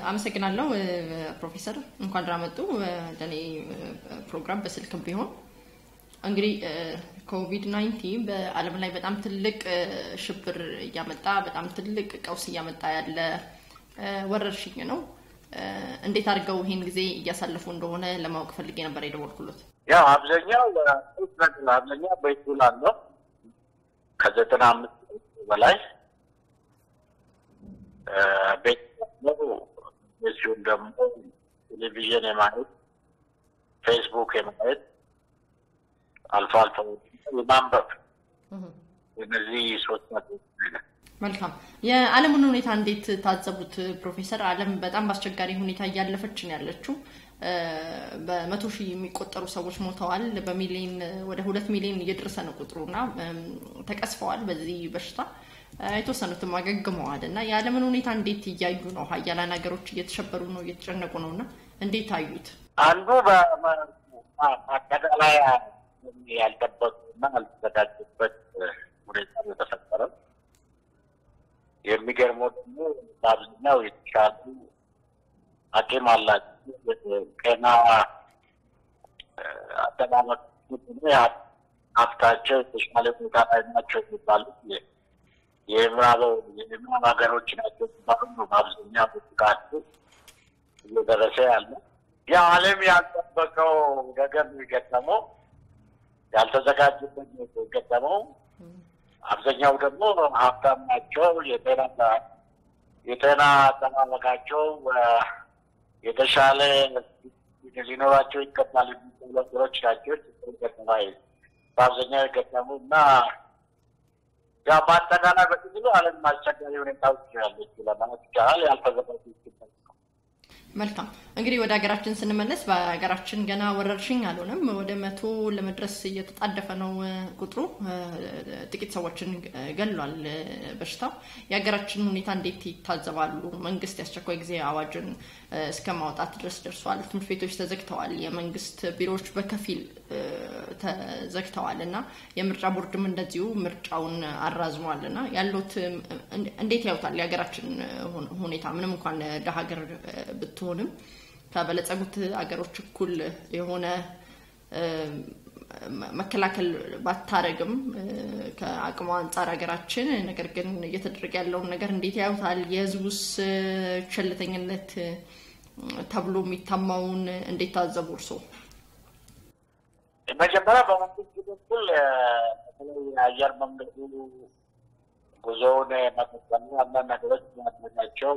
አመሰግናለሁ ፕሮፌሰር እንኳን ደህና መጡ ለእኔ ፕሮግራም በስልክም ቢሆን እንግዲህ ኮቪድ 19 በዓለም ላይ በጣም ትልቅ ሽብር እያመጣ በጣም ትልቅ ቀውስ እያመጣ ያለ ወረርሽኝ ነው። እንዴት አድርገው ይህን ጊዜ እያሳለፉ እንደሆነ ለማወቅ ፈልጌ ነበር የደወልኩሎት። ያው አብዛኛው አብዛኛው ቤቱ ላለው ከዘጠና አምስት በላይ ቤት ነው። እዚሁም ደግሞ ቴሌቪዥን የማየት ፌስቡክ የማየት አልፎ አልፎ የማንበብ እነዚህ ሶስት ነገሮች መልካም። የዓለምን ሁኔታ እንዴት ታዘቡት ፕሮፌሰር? ዓለም በጣም በአስቸጋሪ ሁኔታ እያለፈች ነው ያለችው። በመቶ ሺህ የሚቆጠሩ ሰዎች ሞተዋል። በሚሊዮን ወደ ሁለት ሚሊዮን እየደረሰ ነው ቁጥሩ እና ተቀስፈዋል በዚህ በሽታ የተወሰኑትም አገግመዋል እና የዓለምን ሁኔታ እንዴት እያዩ ነው? ሀያላን ሀገሮች እየተሸበሩ ነው፣ እየተጨነቁ ነው እና እንዴት አዩት? አንዱ በአጠቃላይ ያልጠበቁና ያልተዘጋጁበት ሁኔታ ነው የተፈጠረው። የሚገርመው ደግሞ በአብዛኛው የተሻሉ አቅም አላቸው ጤና አጠባበቅ ሀብታቸው የተሻለ ሁኔታ ላይ ናቸው የሚባሉት የምዕራብ የምዕራብ ሀገሮች ናቸው የሚባሉ ነው። በአብዛኛው ጥቃቱ እየደረሰ ያለ ያው ዓለም ያልጠበቀው ነገር ነው የገጠመው፣ ያልተዘጋጁበት ነው የገጠመው። አብዛኛው ደግሞ ሀብታም ናቸው። የጤና የጤና አጠባበቃቸው የተሻለ ሊኖራቸው ይገባል የሚባሉ ነገሮች ናቸው ገጠማ በአብዛኛው የገጠሙ እና ያው በአጠቃላይ በጥቅሉ ዓለም አስቸጋሪ ሁኔታዎች ያለች ለማለት ይቻላል። ያልተዘጋጁ ይገባል። መልካም እንግዲህ ወደ ሀገራችን ስንመለስ በሀገራችን ገና ወረርሽኝ አልሆነም። ወደ መቶ ለመድረስ እየተጣደፈ ነው ቁጥሩ። ጥቂት ሰዎችን ገሏል በሽታው። የሀገራችን ሁኔታ እንዴት ይታዘባሉ? መንግስት የአስቸኳይ ጊዜ አዋጅን እስከ ማውጣት ድረስ ደርሷል። ትምህርት ቤቶች ተዘግተዋል። የመንግስት ቢሮዎች በከፊል ተዘግተዋል እና የምርጫ ቦርድም እንደዚሁ ምርጫውን አራዝሟል እና ያሉት እንዴት ያዩታል የሀገራችን ሁኔታ ምንም እንኳን ደሀ ሀገር ብትሆንም ከበለጸጉት አገሮች እኩል የሆነ መከላከል ባታረግም ከአቅሟ አንጻር ሀገራችን ነገር ግን እየተደረገ ያለውን ነገር እንዴት ያዩታል? የህዝቡስ ቸልተኝነት ተብሎ የሚታማውን እንዴት ታዘቡ እርሶ? መጀመሪያ በመንግስት በኩል በተለይ የአየር መንገዱ ጉዞውን መቀጠሉ አንዳንድ ነገሮች ማድረጋቸው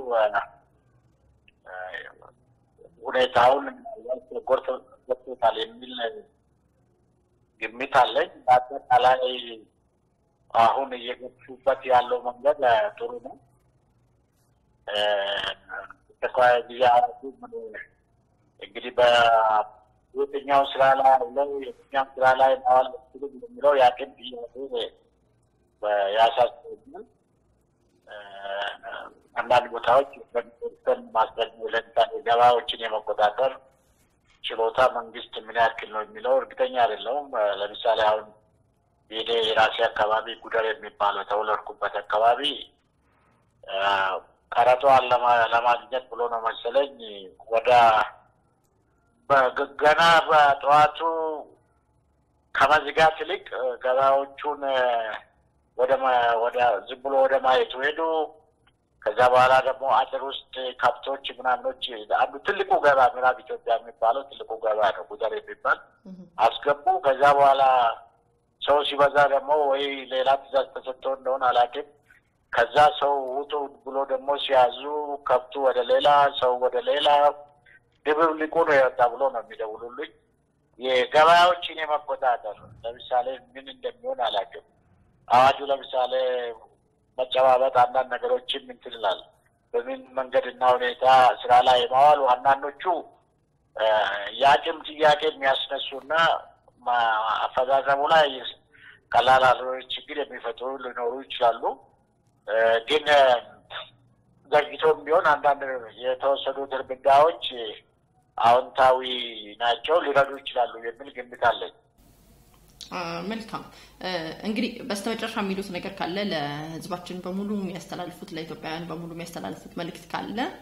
ሁኔታውን ጎድቶታል የሚል ግምት አለኝ። በአጠቃላይ አሁን እየገፉበት ያለው መንገድ ጥሩ ነው። አስቸኳይ ጊዜ አዋጁ እንግዲህ በየትኛው ስራ ላይ አውለው የትኛው ስራ ላይ ማዋል አልችልም የሚለው የአቅም ጥያቄ ያሳስበኛል። አንዳንድ ቦታዎች በሚኒስተር ማስረግ ለምሳሌ ገበያዎችን የመቆጣጠር ችሎታ መንግስት ምን ያክል ነው የሚለው እርግጠኛ አይደለሁም። ለምሳሌ አሁን የኔ የራሴ አካባቢ ጉደር የሚባለው የተወለድኩበት አካባቢ ቀረጧን ለማግኘት ብሎ ነው መሰለኝ ወደ ገና በጠዋቱ ከመዝጋት ይልቅ ገበያዎቹን ወደ ወደ ዝም ብሎ ወደ ማየቱ ሄዱ። ከዛ በኋላ ደግሞ አጥር ውስጥ ከብቶች ምናምኖች አንዱ ትልቁ ገበያ ምዕራብ ኢትዮጵያ የሚባለው ትልቁ ገበያ ነው ጉደር የሚባል አስገቡ። ከዛ በኋላ ሰው ሲበዛ ደግሞ ወይ ሌላ ትእዛዝ ተሰጥቶ እንደሆነ አላውቅም። ከዛ ሰው ውጡ ብሎ ደግሞ ሲያዙ ከብቱ ወደ ሌላ ሰው ወደ ሌላ ድብልቁ ነው የወጣ ብሎ ነው የሚደውሉልኝ። የገበያዎችን የመቆጣጠር ለምሳሌ ምን እንደሚሆን አላውቅም። አዋጁ ለምሳሌ መጨባበጥ አንዳንድ ነገሮችን እንትን ይላል። በምን መንገድና ሁኔታ ስራ ላይ ማዋሉ አንዳንዶቹ የአቅም ጥያቄ የሚያስነሱና አፈዛዘሙ ላይ ቀላል ያልሆነ ችግር የሚፈጥሩ ሊኖሩ ይችላሉ። ግን ዘግይቶም ቢሆን አንዳንድ የተወሰዱት እርምጃዎች አዎንታዊ ናቸው፣ ሊረዱ ይችላሉ የሚል ግምት አለኝ። መልካም እንግዲህ በስተመጨረሻ የሚሉት ነገር ካለ ለህዝባችን በሙሉ የሚያስተላልፉት ለኢትዮጵያውያን በሙሉ የሚያስተላልፉት መልእክት ካለ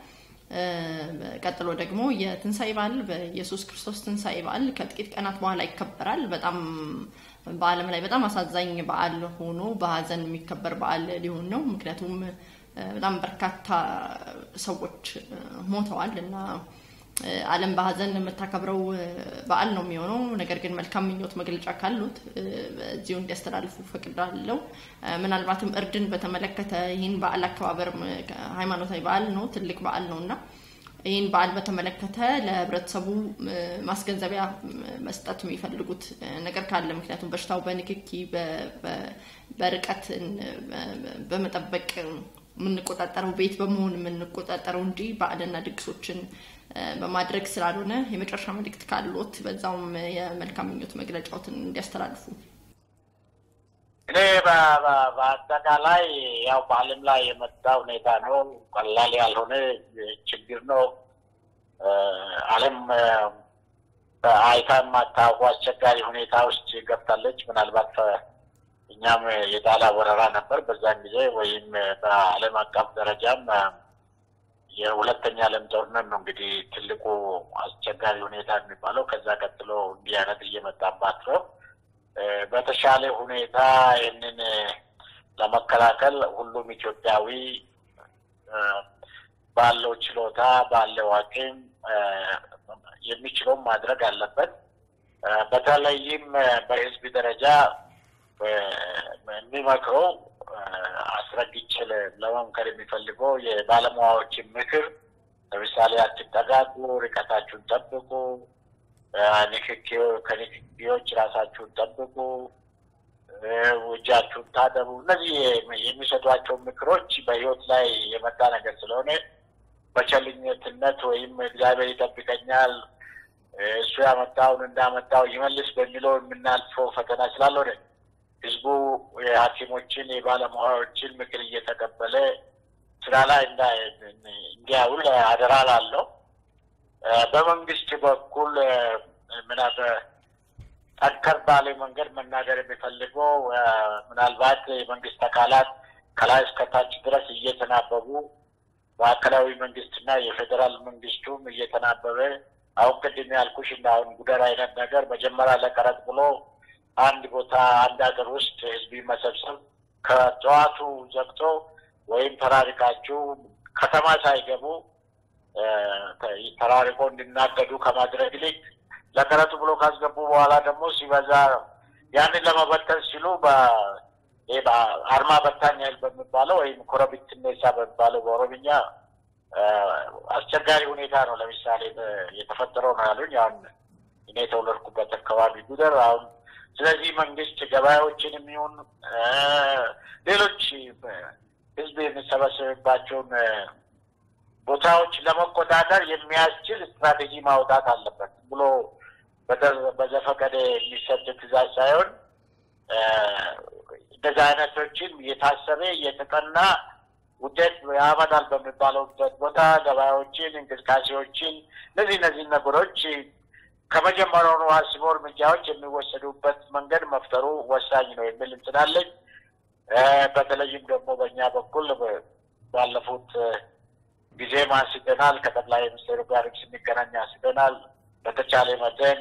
ቀጥሎ ደግሞ የትንሣኤ በዓል በኢየሱስ ክርስቶስ ትንሣኤ በዓል ከጥቂት ቀናት በኋላ ይከበራል። በጣም በዓለም ላይ በጣም አሳዛኝ በዓል ሆኖ በሀዘን የሚከበር በዓል ሊሆን ነው። ምክንያቱም በጣም በርካታ ሰዎች ሞተዋል እና ዓለም በሀዘን የምታከብረው በዓል ነው የሚሆነው። ነገር ግን መልካም ምኞት መግለጫ ካሉት እዚሁ እንዲያስተላልፉ ፈቅዳለሁ። ምናልባትም እርድን በተመለከተ ይህን በዓል አከባበር ሃይማኖታዊ በዓል ነው፣ ትልቅ በዓል ነው እና ይህን በዓል በተመለከተ ለህብረተሰቡ ማስገንዘቢያ መስጠት የሚፈልጉት ነገር ካለ ምክንያቱም በሽታው በንክኪ በርቀት በመጠበቅ የምንቆጣጠረው ቤት በመሆን የምንቆጣጠረው እንጂ በዓልና ድግሶችን በማድረግ ስላልሆነ የመጨረሻ መልእክት ካሉት በዛውም የመልካም ምኞት መግለጫዎትን እንዲያስተላልፉ። እኔ በአጠቃላይ ያው በዓለም ላይ የመጣ ሁኔታ ነው። ቀላል ያልሆነ ችግር ነው። ዓለም አይታ የማታውቁ አስቸጋሪ ሁኔታ ውስጥ ገብታለች። ምናልባት እኛም የጣላ ወረራ ነበር በዛን ጊዜ ወይም በዓለም አቀፍ ደረጃም የሁለተኛ ዓለም ጦርነት ነው እንግዲህ ትልቁ አስቸጋሪ ሁኔታ የሚባለው። ከዛ ቀጥሎ እንዲህ አይነት እየመጣባት ነው። በተሻለ ሁኔታ ይህንን ለመከላከል ሁሉም ኢትዮጵያዊ ባለው ችሎታ ባለው አቅም የሚችለውን ማድረግ አለበት። በተለይም በህዝብ ደረጃ የሚመክረው አስረግጬ ለመምከር የሚፈልገው የባለሙያዎችን ምክር ለምሳሌ አትጠጋጉ፣ ርቀታችሁን ጠብቁ፣ ከንክኪዎች ራሳችሁን ጠብቁ፣ እጃችሁን ታጠቡ። እነዚህ የሚሰጧቸው ምክሮች በህይወት ላይ የመጣ ነገር ስለሆነ በቸልኝነትነት ወይም እግዚአብሔር ይጠብቀኛል እሱ ያመጣውን እንዳመጣው ይመልስ በሚለው የምናልፈው ፈተና ስላልሆነ ህዝቡ የሐኪሞችን የባለሙያዎችን ምክር እየተቀበለ ስራ ላይ እንዲያውል አደራ ላለው በመንግስት በኩል ምናበ ጠንከር ባለ መንገድ መናገር የሚፈልገው ምናልባት የመንግስት አካላት ከላይ እስከታች ድረስ እየተናበቡ ማዕከላዊ መንግስትና የፌዴራል መንግስቱም እየተናበበ አሁን ቅድም ያልኩሽ እና አሁን ጉደር አይነት ነገር መጀመሪያ ለቀረጥ ብሎ አንድ ቦታ አንድ ሀገር ውስጥ ህዝብ መሰብሰብ ከጠዋቱ ዘግቶ ወይም ተራርቃችሁ ከተማ ሳይገቡ ተራርቆ እንዲናገዱ ከማድረግ ይልቅ ለቀረጡ ብሎ ካስገቡ በኋላ ደግሞ ሲበዛ ያንን ለመበተን ሲሉ አርማ በታኝ ኃይል በሚባለው ወይም ኮረቢትኔሳ በሚባለው በኦሮምኛ አስቸጋሪ ሁኔታ ነው። ለምሳሌ የተፈጠረው ነው ያሉኝ። አሁን እኔ የተወለድኩበት አካባቢ ጉደር አሁን ስለዚህ መንግስት ገበያዎችን የሚሆን ሌሎች ህዝብ የሚሰበሰብባቸውን ቦታዎች ለመቆጣጠር የሚያስችል ስትራቴጂ ማውጣት አለበት ብሎ በዘፈቀደ የሚሰጥ ትእዛዝ ሳይሆን እንደዚህ አይነቶችን የታሰበ የተጠና ውጤት ያመጣል በሚባለውበት ቦታ ገበያዎችን፣ እንቅስቃሴዎችን እነዚህ እነዚህ ነገሮች ከመጀመሪያውኑ አስቦ እርምጃዎች የሚወሰዱበት መንገድ መፍጠሩ ወሳኝ ነው የሚል እንትን አለኝ። በተለይም ደግሞ በእኛ በኩል ባለፉት ጊዜም አንስተናል። ከጠቅላይ ሚኒስትሩ ጋር ስንገናኝ አንስተናል። በተቻለ መጠን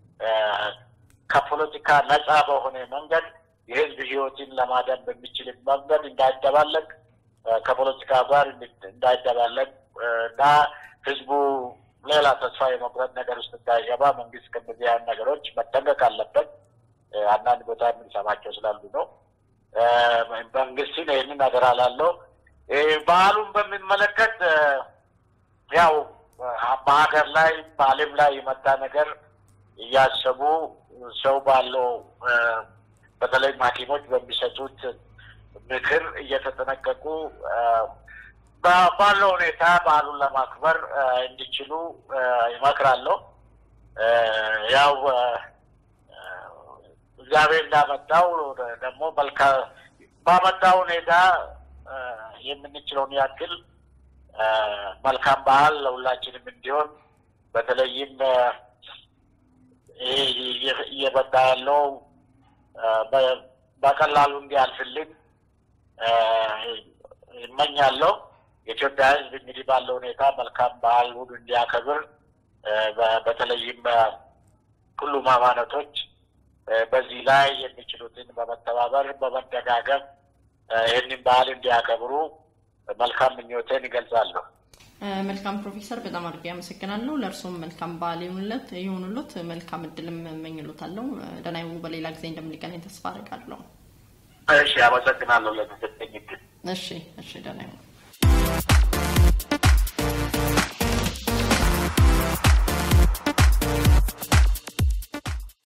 ከፖለቲካ ነጻ በሆነ መንገድ የህዝብ ህይወትን ለማዳን በሚችል መንገድ እንዳይደባለቅ ከፖለቲካ ጋር እንዳይደባለቅ እና ህዝቡ ሌላ ተስፋ የመቁረጥ ነገር ውስጥ እንዳይገባ መንግስት ከእነዚህ አይነት ነገሮች መጠንቀቅ አለበት። አንዳንድ ቦታ የምንሰማቸው ስላሉ ነው። መንግስትን ይህንን ነገር አላለው። በዓሉን በሚመለከት ያው በሀገር ላይ በዓለም ላይ የመጣ ነገር እያሰቡ ሰው ባለው በተለይም ሐኪሞች በሚሰጡት ምክር እየተጠነቀቁ ባለው ሁኔታ በዓሉን ለማክበር እንዲችሉ ይመክራለሁ። ያው እግዚአብሔር እንዳመጣው ደግሞ መልካ ባመጣው ሁኔታ የምንችለውን ያክል መልካም በዓል ለሁላችንም እንዲሆን በተለይም ይህ እየመጣ ያለው በቀላሉ እንዲያልፍልን ይመኛለሁ። የኢትዮጵያ ሕዝብ እንግዲህ ባለው ሁኔታ መልካም በዓሉን እንዲያከብር በተለይም ሁሉም ሃይማኖቶች በዚህ ላይ የሚችሉትን በመተባበር በመደጋገፍ ይህንን በዓል እንዲያከብሩ መልካም ምኞቴን ይገልጻለሁ። መልካም ፕሮፌሰር፣ በጣም አድርጌ አመሰግናለሁ። ለእርስዎም መልካም በዓል ይሁንለት ይሁንሎት። መልካም እድልም እመኝሎታለሁ። ደህና ይሁኑ። በሌላ ጊዜ እንደምንገናኝ ተስፋ አደርጋለሁ። እሺ፣ አመሰግናለሁ ለተሰጠኝ እድል። እሺ፣ እሺ፣ ደህና ይሁኑ።